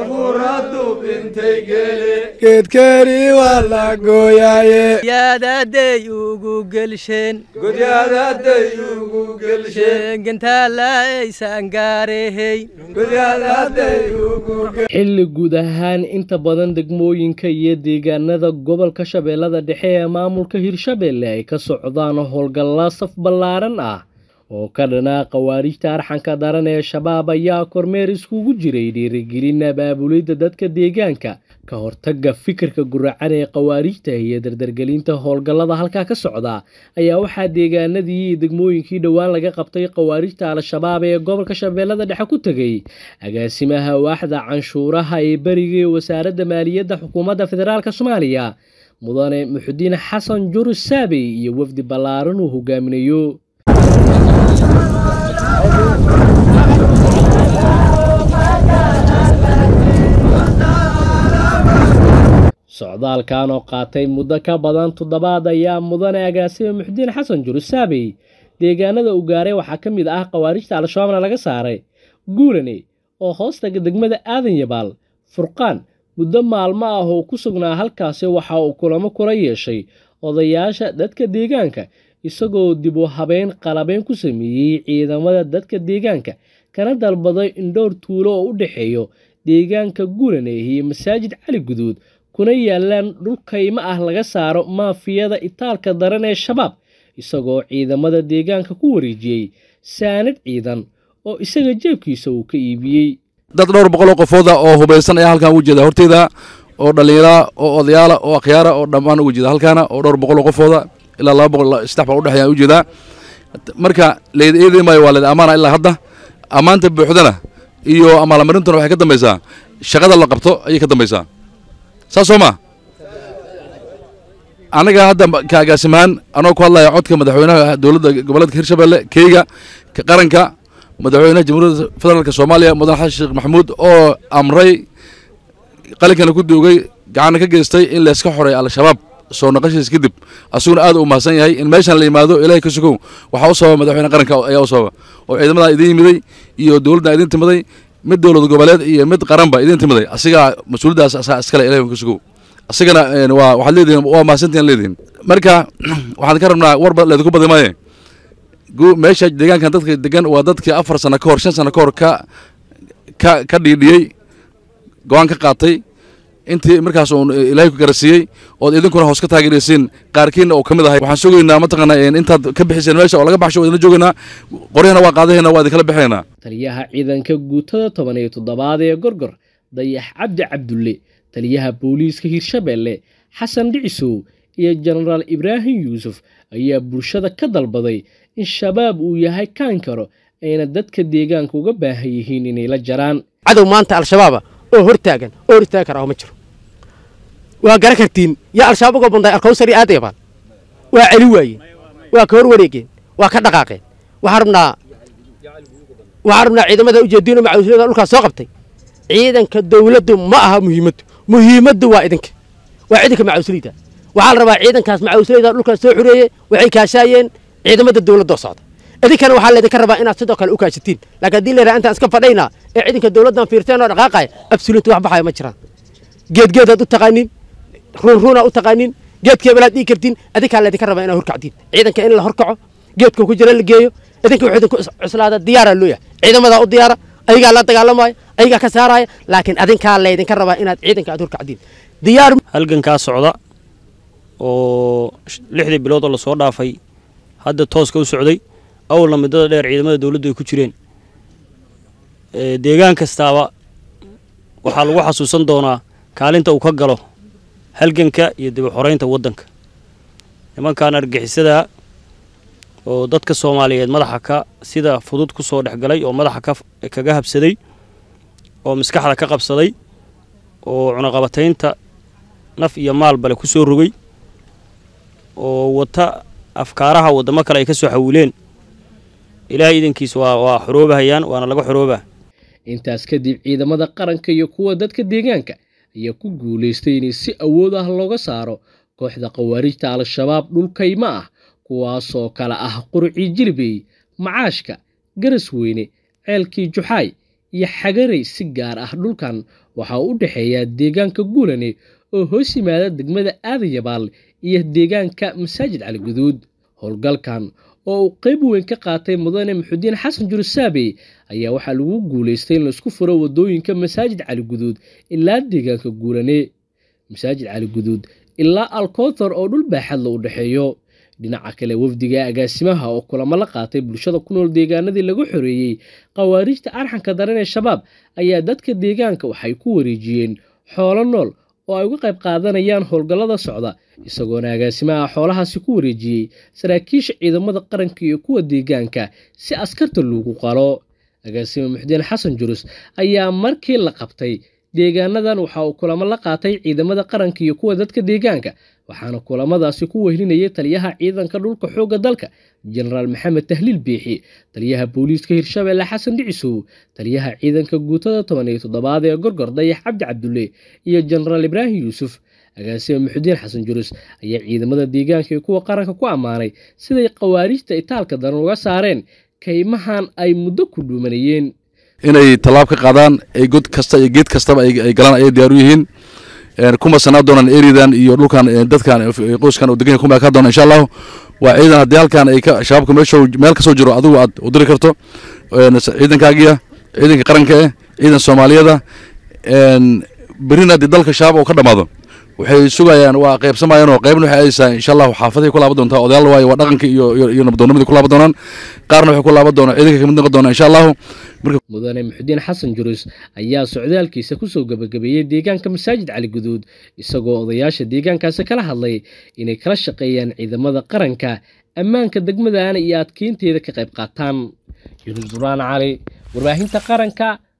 geedkeeni waa la gooyaaye yaadaday ugu gelsheen godyadaday ugu gelsheen gentaala aysan gaarehey godyadaday ugu xilli guud ahaan inta badan degmooyinka iyo deegaanada gobolka shabeellada dhexe ee maamulka hirshabeelle ay ka socdaan howlgalla saf ballaaran ah oo ka dhanaa khawaariijta arxanka daran ee shabaab ayaa kormeer iskugu jiray dhiirigelin abaabulidda dadka deegaanka ka hortagga fikirka guracan ee khawaariijta iyo dardargelinta howlgallada halkaa ka socda ayaa waxaa deegaanadii iyo degmooyinkii dhowaan laga qabtay khawaariijta al-shabaab ee gobolka shabeellada dhexe ku tegey agaasimaha waaxda canshuuraha ee beriga ee wasaaradda maaliyadda xukuumadda federaalk soomaaliya mudane muxudiin xasan jurus saabey iyo wafdi ballaaran uu hogaaminayo socdaalkan oo qaatay muddo ka badan toddobaad ayaa mudane agaasime muxudiin xasan jurus saabey deegaanada uu gaaray waxaa ka mid ah khawaarijta al-shabaabna laga saaray guurane oo hoostaga degmada aadan yabaal furqaan muddo maalmo ah oo ku sugnaa halkaasi waxa uu kulamo kula yeeshay odayaasha dadka deegaanka isagoo dib u habeyn qalabeyn ku sameeyey ciidamada dadka deegaanka kana dalbaday in dhowr tuulo oo u dhexeeyo deegaanka guurane iyo masaajid cali guduud kuna yaalaan dhul kaymo ah laga saaro maafiyada itaalka daran ee shabaab isagoo ciidamada deegaanka ku wareejiyey saanad ciidan oo isaga jeebkiisa uu ka iibiyey dad dhowr boqoloo qofooda oo hubaysan ayaa halkan uga jeeda horteyda oo dhallinyara oo odayaala oo akhyaara oo dhammaan uga jeeda halkaana oo dhowr boqoloo qofooda ilaa laba boqol saddex boqol udhexeeya u jeedaa marka leyd eedi maayo waa leyd ammaana ilaa hadda ammaanta buuxdana iyo amaalmarintuna waxay ka dambaysaa shaqada la qabto ayay ka dambaysaa saas soo ma anaga hadda ka agaasimahaan anoo ku hadlaya codka madaxweynaha dowladda goboleedka hirshabelle keyga qaranka madaxweynaha jamhuuriyadda federaalk soomaaliya mudan xasan sheekh maxamuud oo amray qalinkana ku duugay gacanna ka geystay in layska xoreeyo al-shabaab soo naqashiis kadib asuguna aad u mahadsan yahay in meeshan la yimaado ilaahay ka sugow waxaa u sababa madaxweyne qaranka ayaa u sababa oo ciidamadaa idin yimiday iyo dowladda idin timiday mid dowlad goboleed iyo mid qaranba idin timiday asigaa mas-uuliyaddaas asaa iskale ilahay ka sugow asigana waa waxaad leedihin waa mahadsantihin leedihin marka waxaan ka rabnaa warba leedinku badi maaye meesha deegaankan dadka degan waa dadkii afar sano ka hor shan sano ka hor ka ka ka dhiidhiyey go-aan ka qaatay intii markaas uun ilaahay ku garasiiyey ood idinkuna hoos ka taageeraysiin qaarkiina oo ka mid ahay waxaan sugaynaa mataqaana intaad ka bixiseen meesha oo laga baxsho waa idinla joogaynaa qoryahana waa qaadahayna waa idinkala bixinaynaa taliyaha ciidanka guutada toban iyo toddobaad ee gorgor dayax cabdi cabdulle taliyaha booliiska hirshabeelle xasan dhicisow iyo jenaraal ibraahim yuusuf ayaa bulshada ka dalbaday in shabaab uu yahay kaan karo ayna dadka deegaanka uga baahan yihiin inay la jaraan cadow maanta al-shabaaba oo hortaagan oo hor istaagi karaa oo ma jiro waa garan kartiin yaa al-shabaab uga banday alkawsari aad yabaan waa celi waayeen waa ka hor wareegeen waa ka dhaqaaqeen waxaan rabnaa waxaan rabnaa ciidamada ujeediino macawislada dhulkaas soo qabtay ciidanka dawladdu ma aha muhiimaddu muhiimaddu waa idinka waa ciidanka macawisleyda waxaa la rabaa ciidankaas macawisleyda dhulkaas soo xureeyey waxay kaashaayeen ciidamada dawladoo socda idinkana waxaa laydinka rabaa inaad sidoo kale u kaashatiin laakiin haddii la yidhaha intaan iska fadhaynaa ee ciidanka dawladdan fiirteen oo dhaqaaqaya absoluut wax baxaya ma jiraan geedgeedaad u taqaanin ruunruunaad u taqaanin geedkeebalaad dhigi kartiin adinkaa laydinka rabaa inaad horkactiin ciidanka in la horkaco geedka ku jira la geeyo idinka wuxuu idinku cuslaada diyaaraa loo yahay ciidamadaa u diyaara ayagaa la dagaalamaya ayagaa ka saaraya laakiin adinkaa laydinka rabaa inaad ciidanka aad horkacdiin diyaar halgankaa socda oo lixdii bilood oo lasoo dhaafay hadda tooska u socday awalna muddada dheer ciidamada dawladdu ay ku jireen deegaan kastaaba waxaa lagu xasuusan doonaa kaalinta uu ka galo halganka iyo dib u xoreynta waddanka nimankan argixisada oo dadka soomaaliyeed madaxa ka sida fudud ku soo dhex galay oo madaxa kaga habsaday oo maskaxda ka qabsaday oo cunaqabataynta naf iyo maalbale ku soo rogay oo wata afkaaraha waddamo kale ay ka soo xawileen ilaahay idankiisa waa waa xoroobahayaan waana laga xoroobaa intaas kadib ciidamada qaranka iyo kuwa dadka deegaanka ayaa ku guulaystay inay si awood ah looga saaro kooxda khawaarijta al-shabaab dhulkayma ah kuwaasoo kale ah qurcii jilbey macaashka garas weyne ceelkii juxaay iyo xagarey si gaar ah dhulkan waxaa u dhexeeya deegaanka guulane oo hoos yimaada degmada aadayabaal iyo deegaanka masaajid cali guduud howlgalkan oo uu qeyb weyn ka qaatay mudane muxudiin xasan jurusaabey ayaa waxaa lagu guulaystay in laisku furo wadooyinka masaajid cali guduud ilaa deegaanka guulane masaajid cali guduud ilaa alkothor oo dhul baaxadla u dhexeeyo dhinaca kale wafdiga agaasimaha oo kulamo la qaatay bulshada ku nool deegaanadii lagu xoreeyey khawaarijta arxanka daran ee shabaab ayaa dadka deegaanka waxay ku wareejiyeen xoolo nool oo ay uga qayb qaadanayaan howlgallada socda isagoona agaasimaha xoolahaasi ku wareejiyey saraakiisha ciidamada qaranka iyo kuwa deegaanka si askarta loogu qalo agaasime muxdiin xasan jurus ayaa markii la qabtay deegaanadan waxa uu kulamo la qaatay ciidamada qaranka iyo kuwa dadka deegaanka waxaana kulamadaasi ku wehlinayay taliyaha ciidanka dhulka xoogga dalka jenaraal maxamed tahliil biixi taliyaha booliiska hirshabeelle xasan dhicisow taliyaha ciidanka guutada toban iyo toddobaad ee gorgor dayax cabdi cabdulle iyo jenaraal ibraahim yuusuf agaasime muxudiin xasan jurus ayaa ciidamada deegaanka iyo kuwa qaranka ku ammaanay siday khawaarijta itaalka daran uga saareen kaymahan ay muddo ku dhuumanayeen inay tallaab ka qaadaan ay god kasta iyo geed kastaba ay galaan ayay diyaar u yihiin kuma sanaa doonaan eridan iyo dhulkan dadkan qoyskan oo degan kuma ka doona insha allahu waa ciidan haddii halkan ay ka shabaabka meesha meel kasoo jiro adigu aad u diri karto ciidankaagiya ciidanka qaranka eh ciidan soomaaliyada berina haddii dalka shabaab oo ka dhamaado waxay sugayaan waa qaybsamayaan oo qaybna waxay aadaysaa insha allahu xaafaday ku laaban doontaa odayaal waayo waa dhaqanka iyo iyo nabaddoonnimadii ku laaban doonaan qaarna waxay ku laaban doonaan ciidanka kamid noqon doonaa insha allahu mudane muxudiin xasan jurus ayaa socdaalkiisa kusoo gabagabeeyey deegaanka masaajid cali guduud isagoo odayaasha deegaankaasi kala hadlay inay kala shaqeeyaan ciidamada qaranka ammaanka degmadana iyo adkeynteeda ka qayb qaataan yunus duraan cali warbaahinta qaranka